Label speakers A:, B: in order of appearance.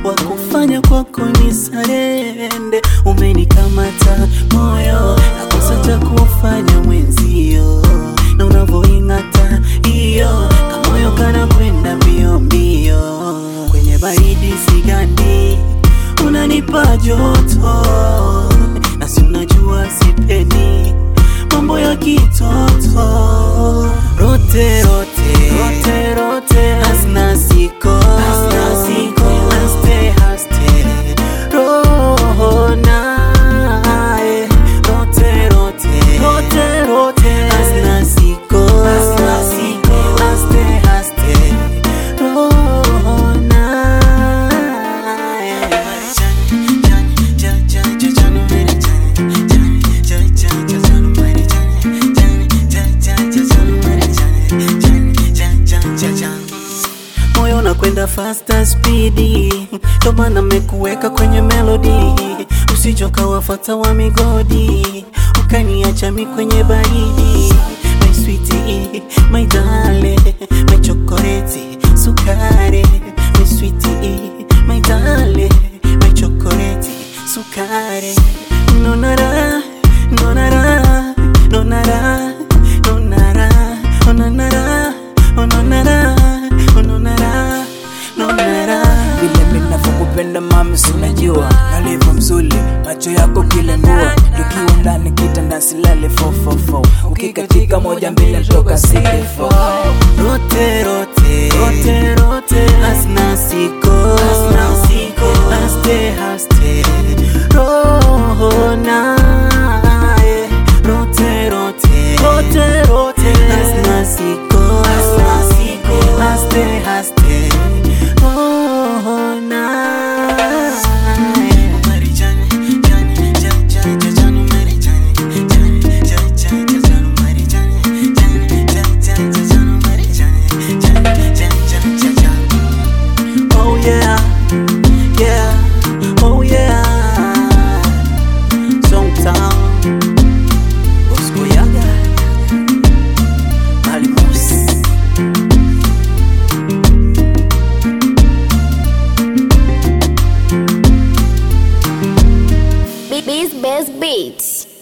A: wa kufanya kwako ni sarende. Umenikamata moyo, nakosa cha kufanya mwenzio, na unavyoing'ata hiyo kamoyo kana kwenda mbio mbio, kwenye baridi sigandi, unanipa joto, na si unajua sipendi mambo ya kitoto rote rote rote rote hasna siko hasna siko haste haste roho nae rote rote rote rote hasna siko hasna siko haste haste roho nae moyo unakwenda faster speedi, ndo maana mekuweka kwenye melody, usichoka wafata wa migodi, ukaniacha mi kwenye baridi. My sweetie, my darling, my chocolate, sukari, my sweetie, my darling, my chocolate, sukari, nonara, nonara, nonara, nonara, ononara, ononara, ononara, nonara.
B: vile minavyokupenda mami, sinajua nalivyo mzuri, macho yako kila nua, tukiwa ndani kitanda silale 444 ukikatika moja mbili ntoka silifo
A: Rote rote rote rote hasna siko hasna siko haste haste roho nae rote rote rote rote hasna siko hasna siko haste haste roho nae Oh yeah, yeah, oh yeah. Songtown, Bosco Yaga, Malimus.
C: Beats Best Beats.